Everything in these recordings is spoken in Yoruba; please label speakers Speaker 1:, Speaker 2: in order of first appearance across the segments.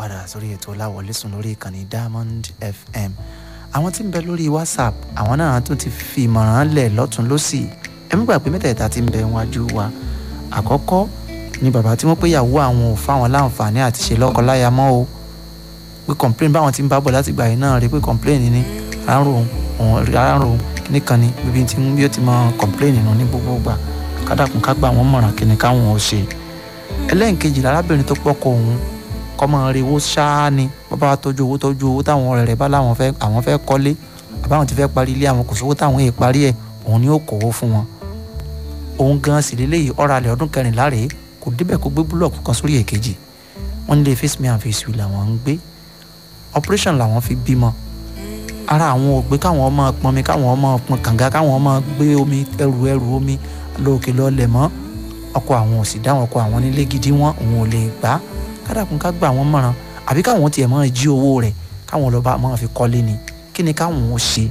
Speaker 1: padà sórí ètò láwọlé sùn lórí ìkànnì Diamond FM àwọn tí ń bẹ lórí WhatsApp àwọn náà tún ti fi ìmọ̀ràn lẹ̀ lọ́tún lọ́sì ẹ mú gbà pé mẹ́tẹ̀ẹ̀ta ti ń bẹ wájú wa àkọ́kọ́ ni bàbá tí wọ́n pé ìyàwó àwọn ò fáwọn láǹfààní àti ṣe lọ́kọláya mọ́ o pé complain báwọn ti ń bá bọ̀ láti gbà yìí náà rí pé complain ni àárò òun àárò nìkan ni bíbí tí bí ó ti mọ complain nù ní gbogbo gbà kádàkùn ká gbà wọ́n mọ̀ràn kíni káwọn ò ṣe ẹlẹ́ǹkejì lárábìnrin tó pọ́kọ òun kọ́mọ rewó ṣáá ni bàbá wa tọ́jú owó tọ́jú owó táwọn ọ̀rẹ́ rẹ̀ bá láwọn fẹ́ àwọn fẹ́ kọ́lé àbáwọn ti fẹ́ parí ilé àwọn kò sówó táwọn èè parí ẹ̀ òun ni ó kówó fún wọn òun gan sì lélẹ́yìí ọ̀rọ̀ alẹ́ ọdún kẹrìnlá rèé kò débẹ̀ kó gbé búlọ̀kù kan sórí èkejì wọ́n nílé face me and face you làwọn ń gbé operation làwọn fi bímọ ara àwọn ò gbé káwọn ọmọ pọnmi káwọn ọmọ pọn kànga káwọn ọmọ gbé omi ẹrù ẹrù omi lóòkè lọ́lẹ̀ mọ́ ọkọ àwọn ò sì dáwọn ọkọ àwọn nílé gidi wọn òun ò lè gbà á kádàkùn ká gbà wọ́n mọ̀ràn àbí káwọn tiẹ̀ máa jí owó rẹ̀ káwọn lọ́ba máa fi kọ́lé ni kí ni káwọn ò ṣe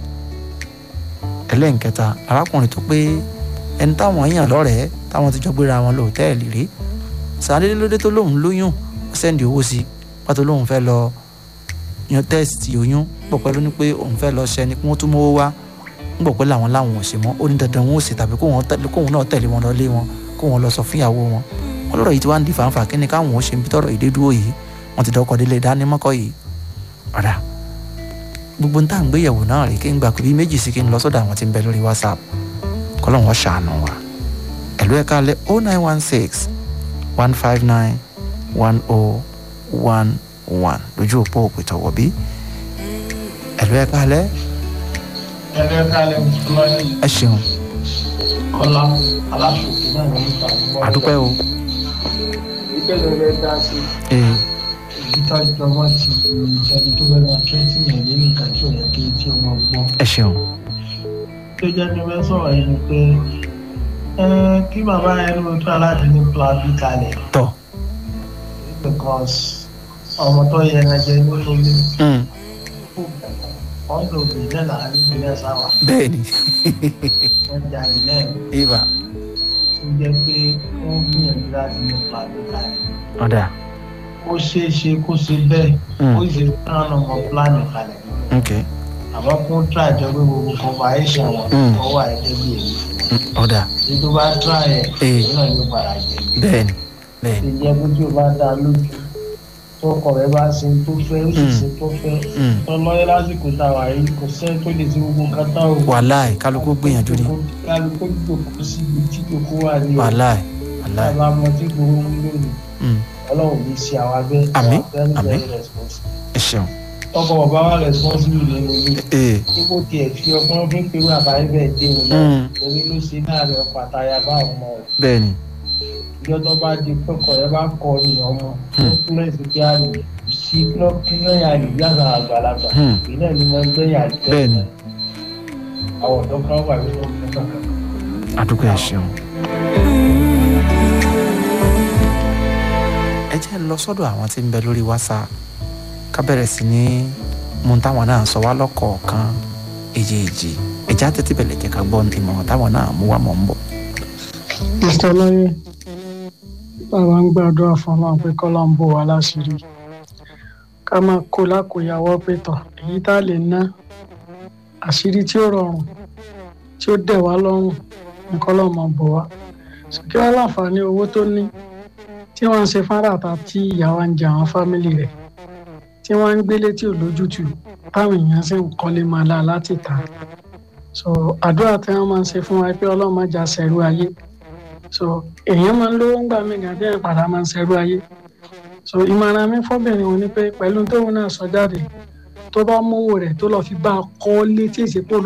Speaker 1: ẹlẹ́nkẹta arákùnrin tó pé ẹni táwọn èèyàn lọ́rẹ̀ẹ́ táwọn ti jọ gbéra wọn lọ hòtẹ́ẹ̀lì rí sàdédé lóde tó lóun lóyún ó sẹ́ndì owó sí pàtó lóun fẹ́ lọ yan tẹ́sítì oyún pọ̀ pẹ́ ló ní pé òun fẹ́ lọ ṣẹ́ ni kí wọ́n tún mówó wá ń gbọ̀ pé làwọn làwọn ò ṣe mọ́ ó ní dandan wọn ò ṣe tàbí kóun náà tẹ̀lé wọn lọ lé wọn kóun lọ sọ fún ìyàwó wọn wọn lọ́rọ̀ yìí ti wá ń di fàǹfà kí ni káwọn ò ṣe ń bí tọrọ ìdé dúró yìí wọn ti dọkọ̀ délé dánimọ́kọ́ yìí ọ̀dà gbogbo ń tà ń gbéyẹ̀wò náà rèé kí n gbà pé bí méjì sí kí n lọ sọ́dọ̀ àwọn tí ń bẹ lórí WhatsApp kọ́lọ́n wọn ṣàánú wa ẹ̀lú ẹ̀ka alẹ́ o nine one six one five nine one oh one one lójú òpó òpìtọ̀wọ̀ bí ẹ̀lú ẹ̀ka alẹ́
Speaker 2: ẹ̀rọ ẹ̀ka alẹ́ ọlọ́yin
Speaker 1: ẹ ṣeun
Speaker 2: kọ́lá aláṣòkè náà ló ń ta
Speaker 1: àdúpẹ́ o
Speaker 2: ìgbẹ́lẹ̀ rẹ̀ dá sí
Speaker 1: ee
Speaker 2: ìtọ́jú ọmọ ti ìjẹni tó bẹ̀rẹ̀ twenty yẹn ní nǹkan tí ò yẹ kí tí ó máa gbọ́.
Speaker 1: ẹ ṣeun
Speaker 2: tó jẹ́ kí wọ́n sọ̀rọ̀ yìí ni pé ẹ, kí bàbá yẹn ló tún aláàdé ní plan b kalẹ̀
Speaker 1: tọ́
Speaker 2: because ọmọ tó yẹ ẹ jẹ nínú ilé
Speaker 1: mm,
Speaker 2: wọ́n lò bí náà láàrin ìpínlẹ̀ sáwà
Speaker 1: bẹ́ẹ̀ ni
Speaker 2: wọ́n jà ní náà
Speaker 1: ibà
Speaker 2: tó jẹ́ pé wọ́n gbìyànjú láti ní plan b kalẹ̀.
Speaker 1: ọ̀dà
Speaker 2: ó ṣeé ṣe kó ṣe bẹ́ẹ̀
Speaker 1: Mm.
Speaker 2: ó ṣe kán ọmọ plan kalẹ̀
Speaker 1: ok
Speaker 2: àmọ́ kó try jọ pé gbogbo conversation wọn
Speaker 1: Mm.
Speaker 2: kọ́ wà ẹgbẹ́ bí èyí
Speaker 1: mm, ọ̀dà
Speaker 2: èyí tó bá try ẹ̀
Speaker 1: Eh.
Speaker 2: èyí náà yóò padà jẹ́
Speaker 1: bẹ́ẹ̀ ni bẹ́ẹ̀ ni
Speaker 2: ìjẹ́ pé tí o bá dá lójú tó ọkọ rẹ bá ṣe tó fẹ́ ó sì
Speaker 1: Mm.
Speaker 2: ṣe tó fẹ́
Speaker 1: Mm,
Speaker 2: tọ́lọ́yẹ́ lásìkò tá a wà yìí kò sẹ́ni tó lè ti gbogbo kátà o.
Speaker 1: wàláì kálukú gbìyànjú ni
Speaker 2: kálukú jòkó síbi tí jòkó wà ní o.
Speaker 1: wàláì wàláì
Speaker 2: bàbá ọmọ tí gbogbo ń lónìí
Speaker 1: mm,
Speaker 2: ọlọ́run ní ṣe àwọn abẹ́
Speaker 1: Àmín,
Speaker 2: very
Speaker 1: àmín.
Speaker 2: very responsible.
Speaker 1: ẹ ṣeun
Speaker 2: ọkọ bàbá wa responsible nínú ilé
Speaker 1: ee
Speaker 2: dípò tiẹ̀ fi ọgbọ́n fi ń pe bàbá ibẹ̀ dé wọn náà
Speaker 1: Mm.
Speaker 2: orí ló ṣe láàrin ọkọ àtàyà bá àwọn ọmọ rẹ̀
Speaker 1: bẹ́ẹ̀ ni
Speaker 2: ìjọ tó bá di pẹ́kọ̀ ẹ bá kọ ní ọmọ tó túnlẹ̀ sí kí á lè sí kílọ̀kílọ̀yà lè yàtọ̀ àgbàlagbà
Speaker 1: Hmm.
Speaker 2: ìpínlẹ̀ ni wọ́n gbé yà jẹ́
Speaker 1: bẹ́ẹ̀ ni
Speaker 2: àwọn ọ̀dọ́ kan wà nínú ọmọ kankan.
Speaker 1: àdúgbò ẹ ṣeun. ẹ jẹ́ ń lọ sọ́dọ̀ àwọn tí ń bẹ lórí WhatsApp ká bẹ̀rẹ̀ sí ní mú táwọn náà sọ wá lọ́kọ̀ọ̀kan èjèèjì ẹ̀já tètè bẹ̀lẹ̀ jẹ́ ká gbọ́ ìmọ̀ràn táwọn náà mú wá mọ̀ ń bọ̀.
Speaker 3: mr ọlọ́yẹ bàbá ń gbàdúrà fún ọlọ́run pé kọ́lá ń bò wá láṣìírí ká máa kó lákòyàwó pé tọ̀ èyí tá a lè ná àṣírí tí ó rọrùn tí ó dẹ̀ wá lọ́rùn ní kọ́lá máa bò wá sókè wá láǹfààní owó tó ní tí wọ́n ń ṣe fárata tí ìyàwó ń jẹ àwọn fámìlì rẹ̀ tí wọ́n ń gbélé tí ò lójútùú táwọn èèyàn sì ń kọ́lé máa la láti ta so àdúrà tí wọ́n máa ń ṣe fún wa pé ọlọ́run má jà sẹ́rú ayé so èèyàn máa ń lówó ń gbà mí gàn tí èèyàn padà máa ń ṣerú ayé so ìmọ̀ràn mi fọ́bìnrin wọn ni pé pẹ̀lú tóun náà sọ jáde tó bá mówó rẹ̀ tó lọ́ọ́ fi bá a kọ́ létí ìsìnkú